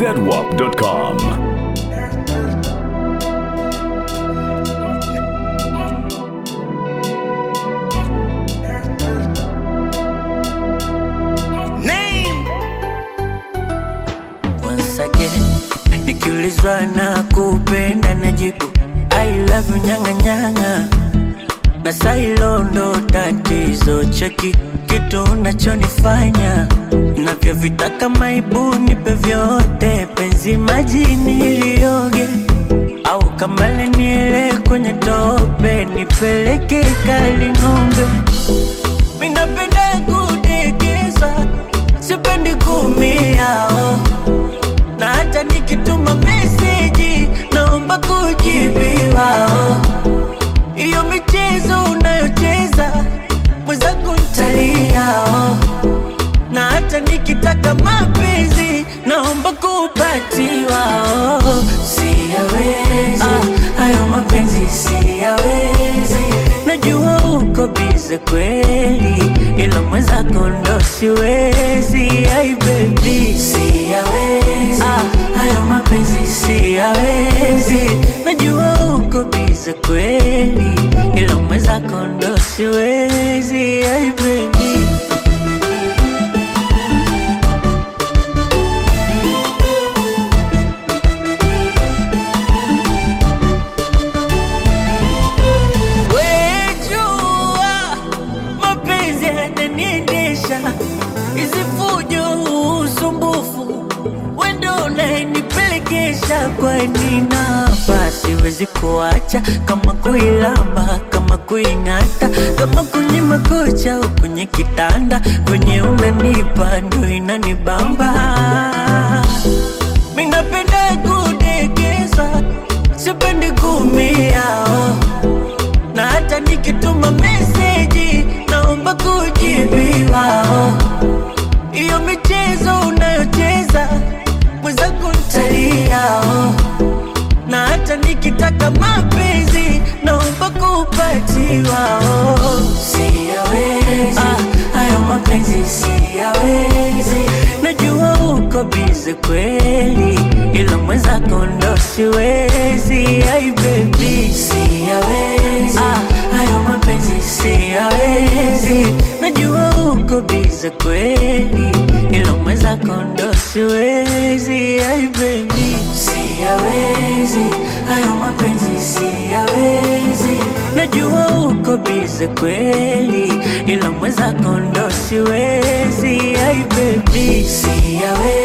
zedwap.com. Once again, nikiulizwa na kupenda najibu I love you nyanga nyanga na sailo ndo tatizo cheki kitu unachonifanya navyovitaka maibu nipe vyote penzi majini ilioge au kamale niele kwenye tope nipeleke kali ng'ombe minapenda kudekeza sipendi kumia oh na hata nikituma meseji naomba kujibiwa. oh. Hiyo michezo unayocheza mwenzangu ntalia, oh. na hata nikitaka mapenzi naomba kupatiwa. oh. Siyawezi ah, hayo mapenzi siyawezi, najua uko bize kweli, ila mwenzako ndo siwezi. Ai baby, siyawezi ah, hayo mapenzi siyawezi, najua uko bize kweli, ila mwenzako ndo siwezi. Ai baby Wejua mapenzi yananiendesha, hizi fujo, usumbufu, wendo unayenipelekesha. Kwani napa siwezi kuacha, kama kuilamba, kama kuing'ata, kama kwenye makocha au kwenye kitanda, kwenye unanipa ndo inanibamba. Mimi napenda kudekeza, sipendi kumia oh na hata nikituma meseji naomba kujibiwa. oh. Hiyo michezo unayocheza mwenzangu ntalia, oh. na hata nikitaka mapenzi naomba kupatiwa. oh. Siyawezi ah, hayo mapenzi siyawezi, najua uko bize kweli, ila mwenzako ndo siwezi. Ai baby, siyawezi ah, hayo mapenzi siyawezi, najua uko bize kweli, ila mwenzako ndo siwezi. Ai baby, siyawezi hayo mapenzi siyawezi, najua uko bize kweli, ila mwenzako ndo siwezi. Ai baby, siyawezi